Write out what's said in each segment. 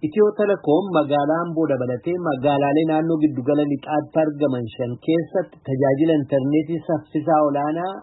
Itiyoo telekoom magaalaa Amboo dabalatee magaalaalee naannoo giddugala lixaatti argaman shan keessatti tajaajila intarneetii saffisaa olaanaa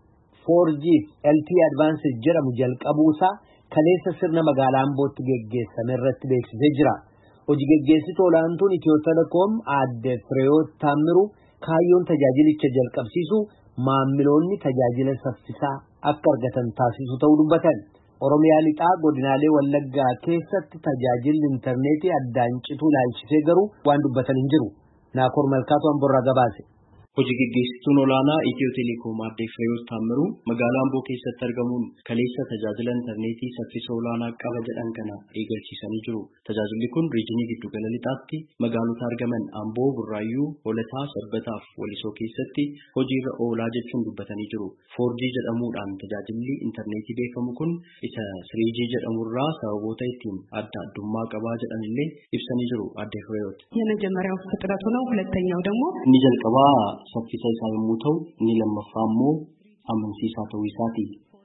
4G LTE Advanced jedhamu jalqabuusaa kaleessa sirna magaalaa Ambootti geggeessame irratti beeksisee jira. Hojii geggeessituu olaantuun Itiyoo telekoom aadde Fireewoot Taammiruu kaayyoon tajaajilicha jalqabsiisu maammiloonni tajaajila saffisaa akka argatan taasisu ta'uu dubbatan. Oromiyaa lixaa godinaalee Wallaggaa keessatti tajaajilli intarneetii addaan cituu laalchisee garuu waan dubbatan hin jiru. Naakoor Malkaatu Amborraa gabaase. Hojii geggeessituun olaanaa Itiyoo Telekoom aadde Fireewoot Taammiruu magaalaa Amboo keessatti argamuun kaleessa tajaajila intarneetii saffisa olaanaa qaba jedhan kana eegalchiisanii jiru. Tajaajilli kun riijinii giddugala lixaatti magaalota argaman Amboo, Burraayyuu, Hoolataa, Sabbataa fi Walisoo keessatti hojiirra oolaa jechuun dubbatanii jiru. 4G jedhamuudhaan tajaajilli intarneetii beekamu kun isa 3G jedhamurraa sababoota ittiin adda addummaa qabaa jedhanillee ibsanii jiru aadde Fireewoot. የመጀመሪያው ፍጥነቱ ነው። ሁለተኛው ደግሞ Inni jalqabaa saffisa isaa yommuu ta'u inni lammaffaa immoo amansiisaa ta'uu isaati.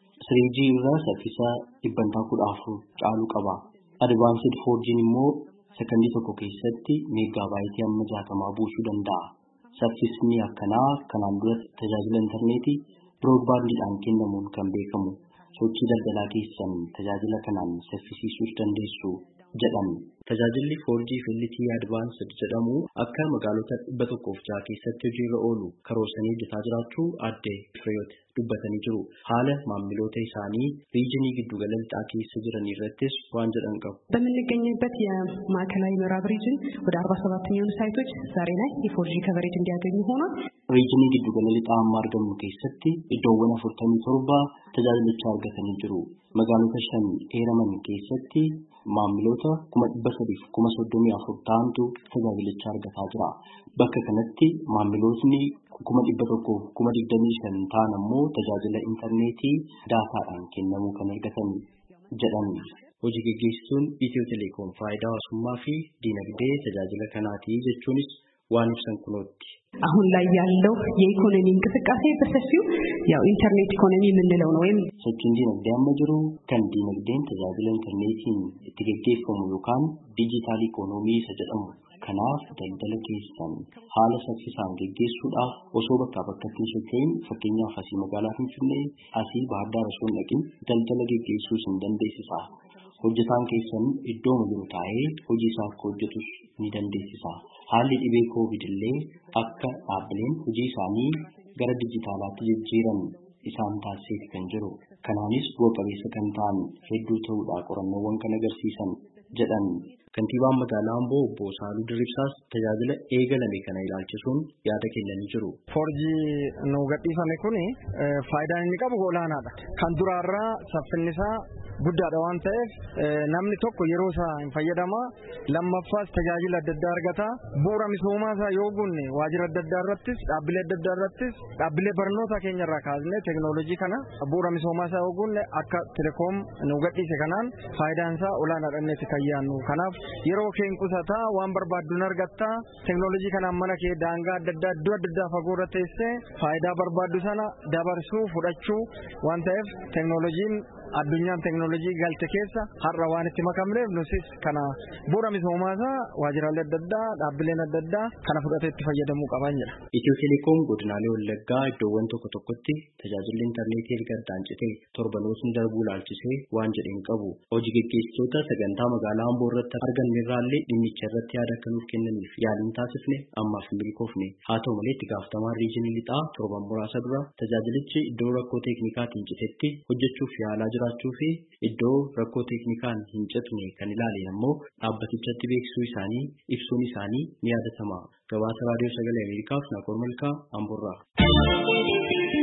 3G irraa saffisa dhibbantaa kudha afur caalu qaba. Advaansed 4G'n immoo sekondii tokko keessatti meeggaabaaytii amma jaatamaa buusuu danda'a. Saffisni akkanaa kanaan dura tajaajila intarneetii biroodbaandiidhaan kennamuun kan beekamu. Sochii daldalaa keessan tajaajila kanaan saffisiisuus dandeessu jedhan. Tajaajilli 4G fi LTE Advanced jedhamu akka magaalota dhibba tokkoof jaha keessatti hojiirra oolu karoorsanii hojjetaa jiraachuu aadde Fireewoot dubbatanii jiru. Haala maammiloota isaanii riijinii giddugala lixaa keessa jiran irrattis waan jedhan qabu. በምንገኝበት የማዕከላዊ ምዕራብ ሪጅን ወደ አርባ ሰባት የሚሆኑ ሳይቶች ዛሬ ላይ የፎርጂ ከቨሬጅ እንዲያገኙ ሆኗል። Riijinii giddugala lixaa amma argamnu keessatti iddoowwan afurtamii torba tajaajilicha argatanii jiru. Magaalota shan heeraman keessatti maamiloota kuma dhibba sadiif kuma soddomii afur ta'antu tajaajilicha argataa jira. Bakka kanatti maamilootni kuma dhibba tokkoo kuma digdamii shan ta'an ammoo tajaajila intarneetii daataadhaan kennamuu kan argatan jedhan. Hojii geggeessituun Itiyoo Telekoom faayidaa hawaasummaa fi diinagdee tajaajila kanaati jechuunis waan ibsan kunootti. አሁን ላይ ያለው የኢኮኖሚ እንቅስቃሴ በሰፊው ያው ኢንተርኔት ኢኮኖሚ የምንለው ነው ወይም Sochiin diinagdee amma jiru kan diinagdeen tajaajila intarneetiin itti geggeeffamu yookaan diijitaal ikoonoomii isa jedhamu. Kanaaf daldala keessan haala saffisaan geggeessuudhaaf osoo bakkaa bakkatti hin socho'in fakkeenyaaf asii magaalaa Finfinnee asii Baahirdaar osoo hin dhaqin daldala geggeessuu isin dandeessisa. Hojjetaan keessan iddooma jiru taa'ee hojii isaa akka hojjetus ni dandeessisa. Haalli dhibee koovid illee akka dhaabbileen hojii isaanii gara dijitaalaatti jijjiiran isaan taasiseeti kan jiru. Kanaanis bu'a qabeessa kan ta'an hedduu ta'uudha qorannoowwan kan agarsiisan jedhan. Kantiibaan magaalaa Amboo obbo Saaluu Dirribsaas tajaajila eegalame kana ilaalchisuun yaada kennanii jiru. Foorjii nu gadhiifame kuni faayidaan inni qabu olaanaadha. Kan duraarraa saffinni isaa guddaadha waan ta'eef namni tokko yeroo isaa hin fayyadama. Lammaffaas tajaajila adda addaa argata. Bu'uura misoomaa isaa yoo gunne waajjira adda addaa irrattis dhaabbilee adda addaa irrattis dhaabbilee barnoota keenya irraa kaasnee teekinooloojii kana bu'uura misoomaa isaa yoo gunne akka telekoom nu gadhiise kanaan faayidaan isaa olaanaadha inni itti fayyaannu. Kanaaf yeroo keen qusataa waan barbaadduun argatta teekinooloojii kanaan mana kee daangaa adda addaa iddoo adda addaa fagoo irra teessee faayidaa barbaaddu sana dabarsuu fudhachuu waan ta'eef teekinooloojiin addunyaan teekinooloojii galte keessa har'a waan itti makamneef nusis kana bu'uura misoomaasaa waajjiraalee adda addaa dhaabbileen adda addaa kana fudhatee itti fayyadamuu qaban jedha. Itiyoo Telekoom godinaalee Wallaggaa iddoowwan tokko tokkotti tajaajilli intarneetii erga addaan citee torbanootni darbuu laalchisee waan jedheen qabu. Hojii geggeessitoota sagantaa magaalaa Amboo irratti arganneerraallee dhimmicha irratti yaada akka nuuf kennaniif yaaliin taasifne ammaaf hin milkoofne. Haa ta'u malee itti gaafatamaan riijinii lixaa torban muraasa dura tajaajilichi iddoo rakkoo teeknikaatiin citetti hojjechuuf yaalaa jiraachuu fi iddoo rakkoo teeknikaan hin citne kan ilaale ammoo dhaabbatichatti beeksisuu isaanii ibsuun isaanii ni yaadatama. Gabaasa raadiyoo sagalee Ameerikaaf Naakoor Malkaa Amboorraa.